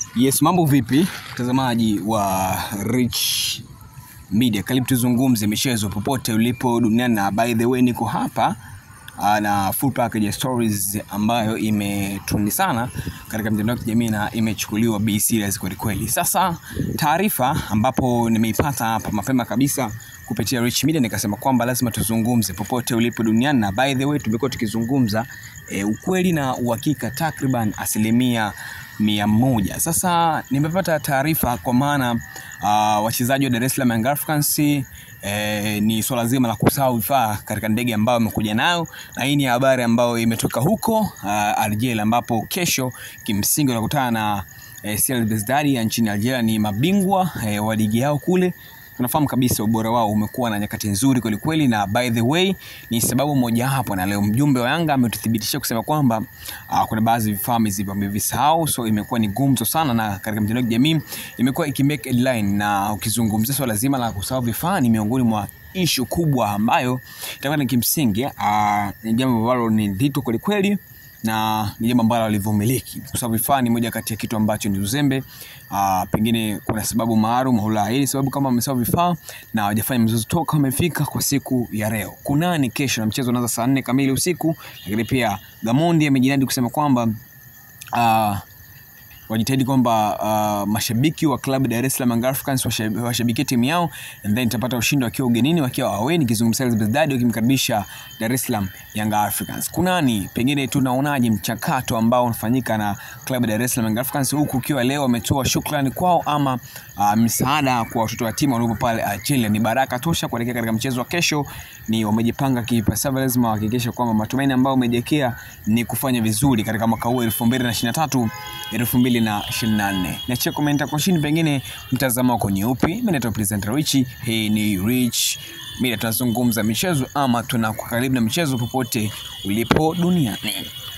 Yes, mambo vipi mtazamaji wa Rich Media, karibu tuzungumze michezo popote ulipo duniani, na by the way niko hapa ah, na full package ya stories ambayo imetrendi sana katika mitandao ya kijamii na imechukuliwa be serious kweli kweli. Sasa taarifa ambapo nimeipata hapa mapema kabisa kupitia Rich Media nikasema kwamba lazima tuzungumze popote ulipo duniani, na by the way tumekuwa tukizungumza e, ukweli na uhakika takriban asilimia mia moja. Sasa nimepata taarifa kwa maana uh, wachezaji wa Dar es Salaam Young Africans eh, ni swala zima la kusahau vifaa katika ndege ambayo amekuja nayo, na hii ni habari ambayo imetoka huko uh, Algeria, ambapo kesho kimsingi wanakutana na eh, CR Belouizdad ya nchini Algeria. Ni mabingwa eh, wa ligi yao kule tunafahamu kabisa ubora wao umekuwa na nyakati nzuri kwelikweli, na by the way ni sababu moja hapo, na leo mjumbe wa Yanga ametuthibitisha kusema kwamba uh, kuna baadhi ya vifaa wamevisahau, so imekuwa ni gumzo sana, na katika mitandao ya kijamii imekuwa ikimake headline, na ukizungumzia swala zima la kusahau vifaa ni miongoni mwa ishu kubwa ambayo itakuwa ni kimsingi uh, ni jambo ambalo ni nzito kwelikweli na ni jambo ambalo alivumiliki kwa sababu vifaa ni moja kati ya kitu ambacho ni uzembe. Aa, pengine kuna sababu maalum au la. Hii ni sababu kama wamesahau vifaa na hawajafanya mzozo toka wamefika kwa siku ya leo. Kunani kesho na mchezo unaanza saa nne kamili usiku, lakini pia Gamondi amejinadi kusema kwamba uh, wajitahidi kwamba uh, mashabiki wa klabu Dar es Salaam Young Africans washabikie washabikie timu yao and then itapata ushindi wakiwa ugenini, wakiwa away, nikizungumzia CR Belouizdad wakimkaribisha Dar es Salaam Young Africans. Kunani, pengine tunaonaje mchakato ambao unafanyika na klabu Dar es Salaam Young Africans, huku ukiwa leo wametoa shukrani kwao ama uh, msaada kwa watoto wa timu waliopo pale Algeria. Ni baraka tosha kuelekea katika mchezo wa kesho. Ni wamejipanga kipasavyo, lazima wahakikishe kwamba matumaini ambayo umejiwekea ni kufanya vizuri katika mwaka huu 2023 2024. Niachie komenta kwa chini, pengine mtazamo wako ni upi? Mimi naitwa presenter Rich, hii ni Rich Media, tunazungumza michezo ama tunakuwa karibu na michezo popote ulipo duniani.